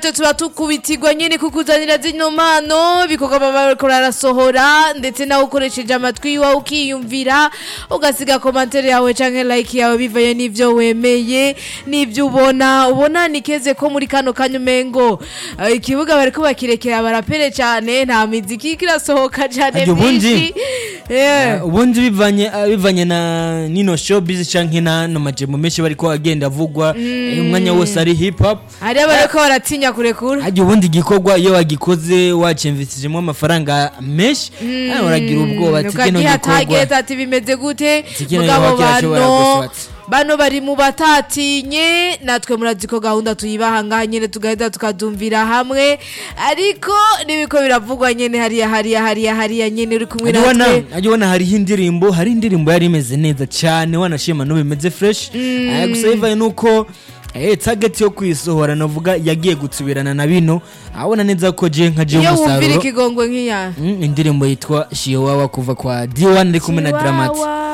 tuba tukubitirwa nyene kukuzanira zino mpano ibikorwa baba bariko barasohora ndetse nawe ukoresheje amatwi iwawe ukiyumvira ugasiga komantere yawe canke like yawe bivaye n'ivyo wemeye n'ivyo ubona ubona nikeze ko muri kano kanya umengo eh, ikibuga bariko bakirekera barapere cane nta miziki kirasohoka cane Aryo ubundi- myinshi Eh. ubundi bivanye ah, bivanye na nino showbiz canke na no majemo menshi bariko agenda avugwa eh, umwanya wose ari hip hop hariho bariko baratinya kurekura hajya ubundi gikorwa iyo wagikoze wacemvishijemo amafaranga menshi ah, uragira ubwoba ati kino ukagiha gikorwa target ati bimeze gute kino mugabo gikorwa kirashobora bano guswata. bano bari mu batatinye natwe murazi ko gahunda tuyibaha ngaha nyene tugahita tukadumvira hamwe ariko nibiko biravugwa nyene hariya hariya hariya hariya nyene uri kumwe Hajya ubona- natwe hajya ubona hariho indirimbo hari indirimbo yari imeze neza cyane wanashima n'ubu imeze fresh Ah, gusa bivaye nuko eh, target yo kuyisohora navuga yagiye gutsubirana na bino abona neza ko je nka je iyo wumvira umusaruro ikigongwe nk'iya Mm, indirimbo yitwa shiwawa kuva kwa D1 ari kumwe na Dramati Chihuahua.